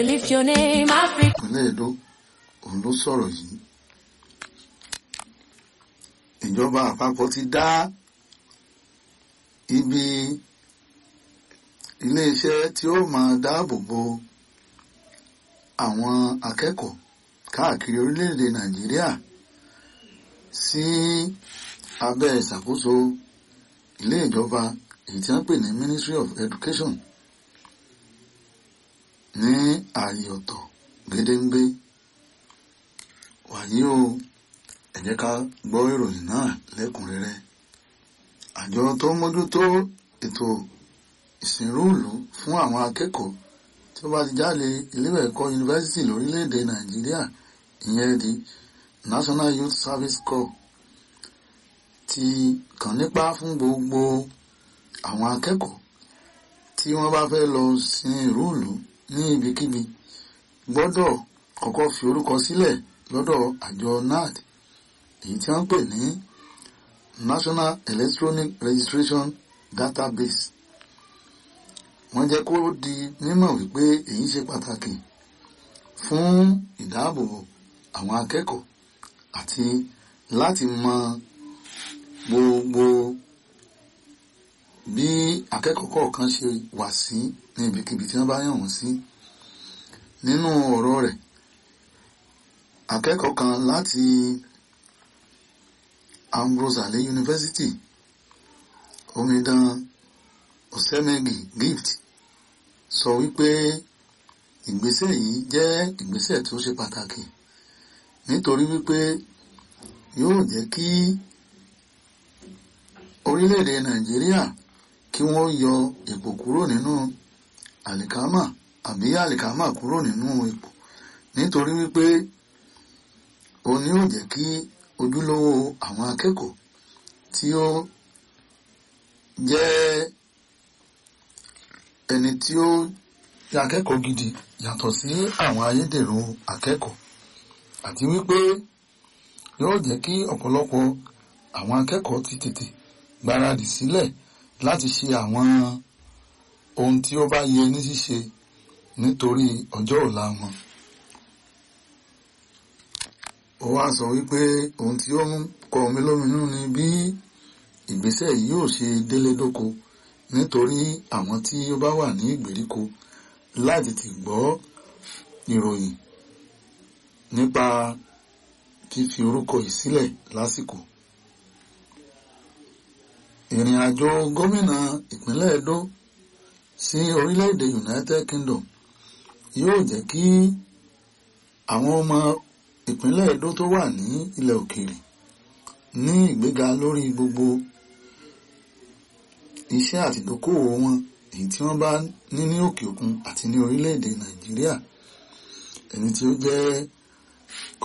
Lift your name, Africa. ìpínlẹ̀ Edo òun ló sọ̀rọ̀ yìí ìjọba àpapọ̀ ti dá ibi iléeṣẹ́ tí ó máa dáàbò bo àwọn akẹ́kọ̀ọ́ káàkiri orílẹ̀-èdè Nàìjíríà sí abẹ́ ìṣàkóso ilé ìjọba èyí tí wọ́n pè ní Ministry of Education ní ààyè ọ̀tọ̀ gédéǹgbé wàyí o ẹ jẹ́ ká gbọ́ ìròyìn náà lẹ́kùnrẹ́rẹ́ àjọ tó ń mójútó ètò ìsìnrúùlù fún àwọn akẹ́kọ̀ọ́ tí ó bá ti jáde iléèwé ẹ̀kọ́ yunifásitì lórílẹ̀‐èdè nàìjíríà ìyẹn di National Youth Service Corps ti kàn nípa fún gbogbo àwọn akẹ́kọ̀ọ́ tí wọ́n bá fẹ́ lọ sin ìrúùlù ní ibikíbi gbọ́dọ̀ kọ́kọ́ fi orúkọ sílẹ̀ lọ́dọ̀ àjọ NAD èyí tí wọ́n pè ní National Electronic Registration Database wọ́n jẹ́ kó di mímọ̀ wípé èyí ṣe pàtàkì fún ìdáàbòbò àwọn akẹ́kọ̀ọ́ àti láti mọ gbogbo bí akẹ́kọ̀ọ́ kọ̀ọ̀kan ṣe wà sí ní ibikíbi tí wọ́n bá yàn wọ́n sí nínú ọ̀rọ̀ rẹ̀ akẹ́kọ̀ọ́ kan láti Ambrose Ale University omidan Osemegi Gift sọ wípé ìgbésẹ̀ yìí jẹ́ ìgbésẹ̀ tó ṣe pàtàkì nítorí wípé yóò jẹ́ kí orílẹ̀-èdè Nàìjíríà kí wọ́n yọ epo kúrò nínú àlìkámà àbí àlìkámà kúrò nínú epo nítorí wípé òun yóò jẹ́ kí ojúlówó àwọn akẹ́kọ̀ọ́ tí ó jẹ́ ẹni tí ó jẹ́ akẹ́kọ̀ọ́ gidi yàtọ̀ sí àwọn ayédèrú akẹ́kọ̀ọ́ àti wípé yóò jẹ́ kí ọ̀pọ̀lọpọ̀ àwọn akẹ́kọ̀ọ́ ti tètè gbáradì sílẹ̀ láti ṣe àwọn ohun tí ó bá yẹ ní ṣíṣe nítorí ọjọ́ ọ̀la wọn ó wá sọ wípé ohun tí ó ń kọ mí lóminú ni bí ìgbésẹ̀ yìí yóò ṣe délé dóko nítorí àwọn tí ó bá wà ní ìgbèríko láti ti gbọ́ ìròyìn nípa fífi orúkọ yìí sílẹ̀ lásìkò. ìrìn àjò gómìnà ìpínlẹ̀ Edo sí orílẹ̀-èdè United Kingdom yóò jẹ́ kí àwọn ọmọ ìpínlẹ̀ Edo tó wà ní ilẹ̀ òkèèrè ní ìgbéga lórí gbogbo iṣẹ́ àti ìdókòwò wọn èyí tí wọ́n bá ní ní òkè òkun àti ní orílẹ̀-èdè Nàìjíríà ẹni tí ó jẹ́